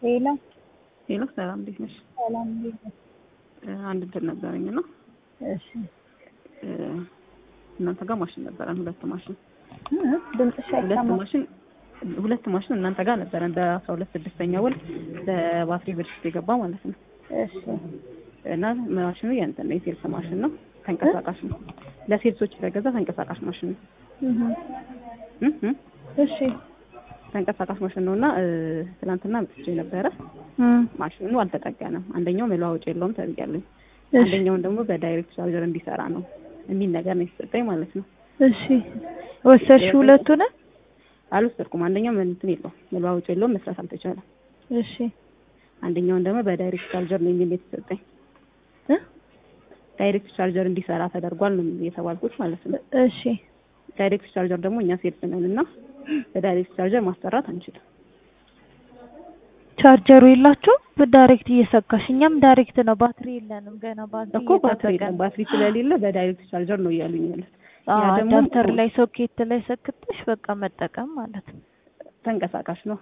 ሄሎ ሄሎ ሰላም እንዴት ነሽ? ሰላም እንዴት ነሽ? አንድ እንትን ነበረኝ እና እሺ እናንተ ጋር ማሽን ነበረን ሁለት ማሽን ድምፅሽ ሁለት አይሰማም። ማሽን ሁለት ማሽን እናንተ ጋር ነበረን በአስራ ሁለት ስድስተኛ ወር በባትሪ ብልሽት የገባ ማለት ነው። እሺ እና ማሽኑ የእንትን ነው የሴልስ ማሽን ነው ተንቀሳቃሽ ነው። ለሴልሶች የተገዛ ተንቀሳቃሽ ማሽን ነው። እህ እህ እህ እሺ ተንቀሳቃሽ ማሽን ነው እና ትናንትና አምጥቼ ነበረ። እም ማሽኑ አልተጠገነም። አንደኛው መለዋወጫ የለውም ተብያለሁ። እሺ አንደኛውን ደግሞ በዳይሬክት ቻርጀር እንዲሰራ ነው የሚል ነገር ነው የተሰጠኝ ማለት ነው። እሺ ወሰድሽ ሁለቱን? አልወሰድኩም። አንደኛው ምን እንትን የለውም መለዋወጫ የለውም መስራት አልተቻለም። እሺ አንደኛውን ደግሞ በዳይሬክት ቻርጀር ነው የሚል የተሰጠኝ። እ ዳይሬክት ቻርጀር እንዲሰራ ተደርጓል ነው የተባልኩት ማለት ነው። እሺ ዳይሬክት ቻርጀር ደግሞ እኛ ሴልስ ነን እና በዳይሬክት ቻርጀር ማሰራት አንችልም። ቻርጀሩ የላችሁ በዳይሬክት እየሰካሽ እኛም ዳይሬክት ነው ባትሪ የለንም ገና ባትሪ እኮ ባትሪ የለም። ባትሪ ስለሌለ በዳይሬክት ቻርጀር ነው እያሉኝ ያሉት። ያ ደግሞ አዳፕተር ላይ ሶኬት ላይ ሰክተሽ በቃ መጠቀም ማለት ነው። ተንቀሳቃሽ ነው።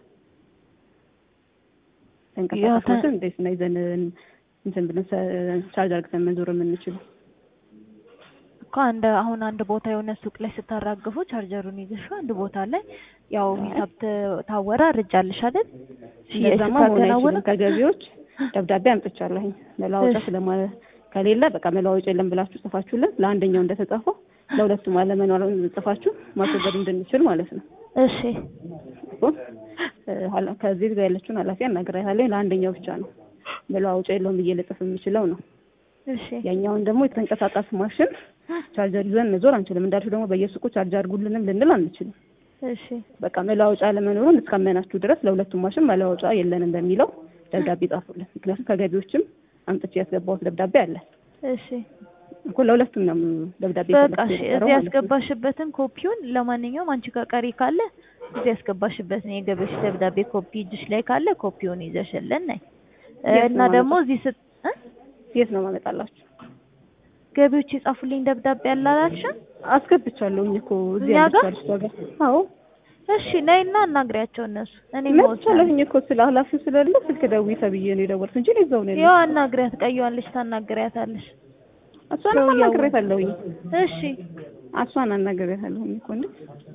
ተንቀሳቃሾችን እንዴት ነው ይዘን እንትን ብለን ቻርጅ አድርገን መዞር የምንችለው? እኮ አንድ አሁን አንድ ቦታ የሆነ ሱቅ ላይ ስታራግፉ ቻርጀሩን ይዘሽ አንድ ቦታ ላይ ያው ሂሳብ ተ- ታወራርጃለሽ አይደል? ሽያጭ እንደዛማ መሆን ስታከናውኑ አይችልም። ከገቢዎች ደብዳቤ አምጥቻለሁኝ መለዋወጫ እሺ። ስለማ ከሌለ በቃ መለዋወጫ የለም ብላችሁ ጽፋችሁልን ለአንደኛው እንደተጻፈው ለሁለቱም አለመኖሩን ጽፋችሁ ማስወገድ እንድንችል ማለት ነው። እሺ እኮ እ ኃላ- ከዚህ ጋር ያለችውን ኃላፊ አናግራታለሁ። ለአንደኛው ብቻ ነው መለዋወጫ የለውም ብዬ ልጽፍ የምችለው ነው። እሺ ያኛውን ደግሞ የተንቀሳቃሽ ማሽን ቻርጀር ይዘን መዞር አንችልም። እንዳልሽው ደግሞ በየሱቁ ቻርጅ አድርጉልንም ልንል አንችልም። እሺ በቃ መለዋወጫ አለመኖሩን እስካመናችሁ ድረስ ለሁለቱም ማሽን መለዋወጫ የለንም በሚለው ደብዳቤ ጻፉልን። ምክንያቱም ከገቢዎችም አምጥቼ ያስገባሁት ደብዳቤ አለ እሺ እኮ ለሁለቱም ነው ደብዳቤ በቃ የተላከው እሺ የነበረው እዚህ ማለት ነው። ያስገባሽበትን ኮፒውን ለማንኛውም አንቺ ጋር ቀሪ ካለ እዚህ ያስገባሽበትን የገቢዎች ደብዳቤ ኮፒ እጅሽ ላይ ካለ ኮፒውን ይዘሽልን ነይ እ የት እና ነው ደግሞ ማመጣው? እዚህ ስት እ የት ነው ማመጣላችሁ? ገቢዎች የጻፉልኝ ደብዳቤ አላላልሽም? አስገብቻለሁኝ እኮ እዚህ እኛ ያለችው ጋር? አዲሷ ጋር። አዎ እሺ ነይና አናግሪያቸው እነሱ እኔ መወሰን መጥቻለሁኝ እኮ ስለ ኃላፊው ስለሌለ ስልክ ደውዪ ተብዬ ነው የደወልኩት እንጂ እኔ እዛው ነው ያው ያለሁት። አናግሪያት ቀይዋን ልጅ ታናግሪያታለሽ እሷንም ሰውየው- አናግሬያታለሁኝ። እሺ እሷን አናግሬያታለሁኝ እኮ እንዴ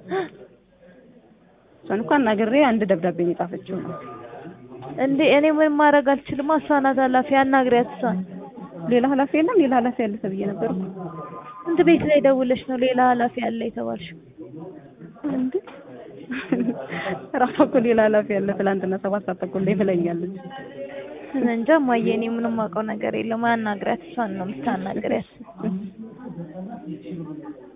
እሷን እኮ አናግሬ አንድ ደብዳቤ ነው የጻፈችው ነው። እንዴ እኔ ምን ማድረግ አልችልም እሷ ናት ኃላፊ አናግሪያት እሷን ሌላ ኃላፊ የለም። ሌላ ኃላፊ አለ ተብዬ ነበር እኮ። እንት ቤት ላይ ደውለሽ ነው ሌላ ኃላፊ አለ የተባልሽው እንዴ ራሷ እኮ ሌላ ኃላፊ አለ ትላንትና ሰባት ሰዓት ተኩል ላይ ብለኛለች። እኔ እንጃ እማዬ እኔ ምንም አውቀው ነገር የለም አናግሪያት እሷን ነው የምታናግሪያት